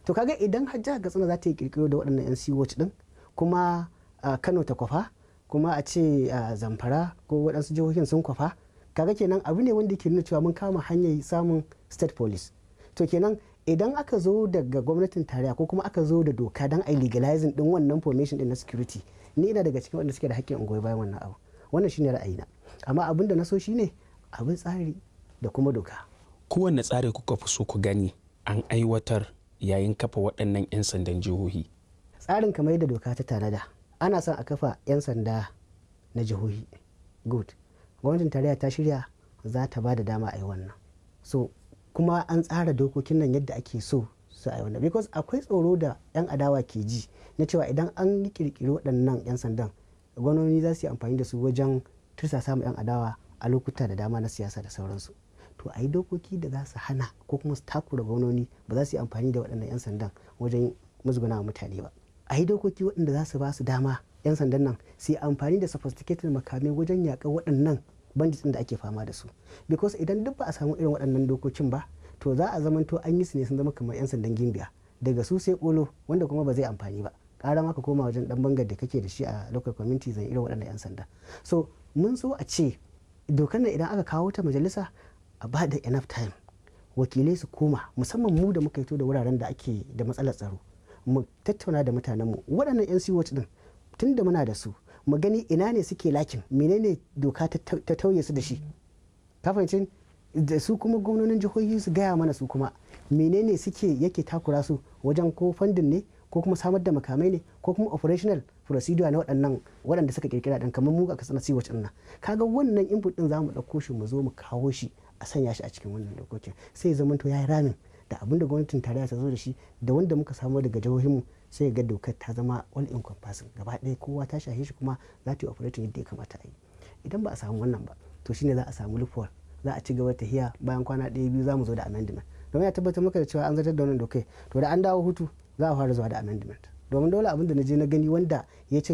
to kaga idan har jihar katsina za ta yi kirkiro da waɗannan yan siwoci din kuma kano ta kwafa kuma a ce zamfara ko waɗansu jihohin sun kwafa kaga kenan abu ne wanda ke nuna cewa mun kama hanyar samun state police to kenan idan aka zo daga gwamnatin tarayya ko kuma aka zo da doka don a legalizing din wannan formation din na security ni ina daga cikin wanda suke da haƙƙin ungoyi bayan wannan abu wannan shine ra'ayina amma abin da na so shine abin tsari da kuma doka kowanne tsari kuka fi so ku gani an aiwatar yayin kafa waɗannan 'yan sandan jihohi tsarin kamar yadda doka ta tanada ana son a kafa 'yan sanda na jihohi good gwamnatin tarayya ta shirya za ta ba da dama a yi wannan so kuma an tsara dokokin nan yadda ake so su a yi wannan because akwai tsoro da 'yan adawa ke ji na cewa idan an yi kirkiri waɗannan 'yan sandan gwamnoni za su yi amfani da su wajen tursa samun 'yan adawa a lokuta da dama na siyasa da sauransu to a yi dokoki da za su hana ko kuma su takura gwamnoni ba za su yi amfani da waɗannan 'yan sandan wajen musguna mutane ba a yi dokoki waɗanda za su ba su dama 'yan sandan nan su yi amfani da sophisticated makamai wajen yaƙar waɗannan bandits da ake fama da su because idan duk ba a samu irin waɗannan dokokin ba to za a zamanto an yi su ne sun zama kamar 'yan sandan gimbiya daga su sai kolo wanda kuma ba zai amfani ba ƙara maka koma wajen dan bangar da kake da shi a local community zan irin waɗannan 'yan sanda so mun so a ce dokar nan idan aka kawo ta majalisa a ba da enough time wakilai su koma musamman mu da muka fito da wuraren da ake da matsalar tsaro mu tattauna da mutanenmu waɗannan 'yan siwot din tun da muna da su mu gani ina ne suke lakin menene doka ta tauye su da shi kafancin da su kuma gwamnonin jihohi su gaya mana su kuma menene suke yake takura su wajen ko fandin ne ko kuma samar da makamai ne ko kuma operational procedure na waɗannan waɗanda suka kirkira ɗan kamar mu a kasar siwa nan kaga wannan input ɗin za mu ɗauko shi mu zo mu kawo shi a sanya shi a cikin wannan dokokin sai zama to ya yi ramin da abin da gwamnatin tarayya ta zo da shi da wanda muka samu daga jihohinmu sai ga dokar ta zama all encompassing gaba ɗaya kowa ta shahe shi kuma za ta yi operating yadda ya kamata a yi idan ba a samu wannan ba to shine za a samu loophole za a ci gaba ta hiya bayan kwana ɗaya biyu za mu zo da amendment domin ya tabbatar maka da cewa an zartar da wannan dokai to da an dawo hutu za a fara zuwa da amendment domin dole abin da na je na gani wanda ya ce